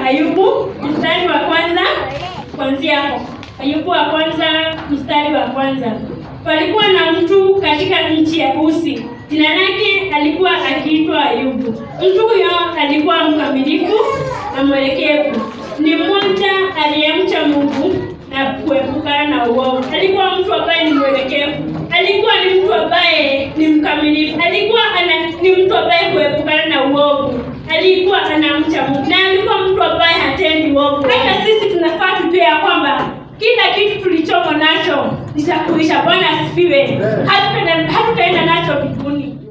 Ayubu mstari wa kwanza kuanzia hapo. Ayubu wa kwanza mstari wa kwanza. Palikuwa na mtu katika nchi ya Usi, jina lake alikuwa akiitwa Ayubu. Mtu huyo alikuwa mkamilifu na mwelekevu, ni mmoja aliyemcha Mungu na kuepukana na uovu. Alikuwa mtu ambaye ni mwelekevu, alikuwa ni mtu ambaye ni mkamilifu, alikuwa ana, ni mtu ambaye kuepukana na uovu, alikuwa anamcha Mungu na alikuwa mtu ambaye hatendi uovu. Hata sisi tunafaa tujue ya kwamba kila kitu tulichomo nacho nitakuisha. Bwana asifiwe. Hatutaenda hatutaenda nacho mbinguni.